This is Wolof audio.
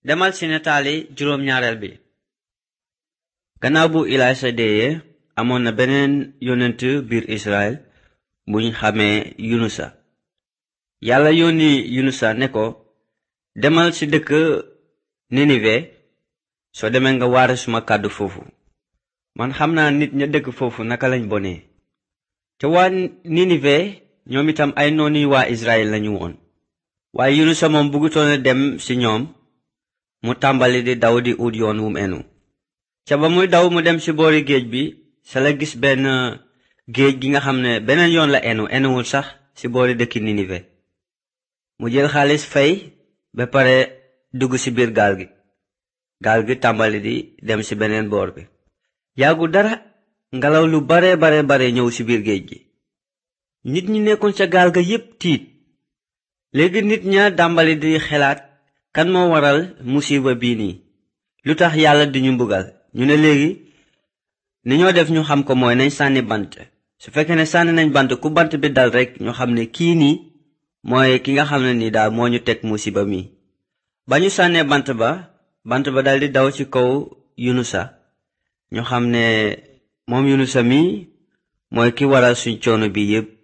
demal ci nataali juróom ñaareel bi gannaaw bu ilaysa deeyee amoon na beneen yonent biir israel buñ xamee yunusa yàlla yónni yunusa ne ko demal ci dëkk ninive soo demee nga waare suma kàddu foofu man xam naa nit ña dëkk foofu naka lañ bonee te waa ninive ñoom itam ay nooni waa israel lañu woon waaye yunusa moom bëggutoon dem ci ñoom mu tàmbali di daw di ut yoon wum enu ca ba muy daw mu dem ci boori géej bi sa la gis benn géej gi nga xam ne beneen yoon la enu enuwul sax ci boori dëkki ninive mu jël xaalis fay ba pare dugg ci biir gaal gi gaal gi tàmbali di dem ci beneen boor bi yàggu dara ngelaw lu bare bare bare ñëw ci biir géej gi nit ñi nekkoon ca gaal ga yépp tiit léegi nit ña dàmbali di xelaat kan moo waral musiba bii nii lu tax yàlla di ñu mbugal ñu ne léegi ni ñoo def ñu xam ko mooy nañ sànni bant su fekkee ne sànni nañ bant ku bant bi dal rekk ñu xam ne kii nii mooy ki nga xam ne ni daal moo ñu teg musiba mi ba ñu sànnee bant ba bant ba daldi daw ci kaw yunusa ñu xam ne moom yunusa mi mooy ki waral suñ coono bi yépp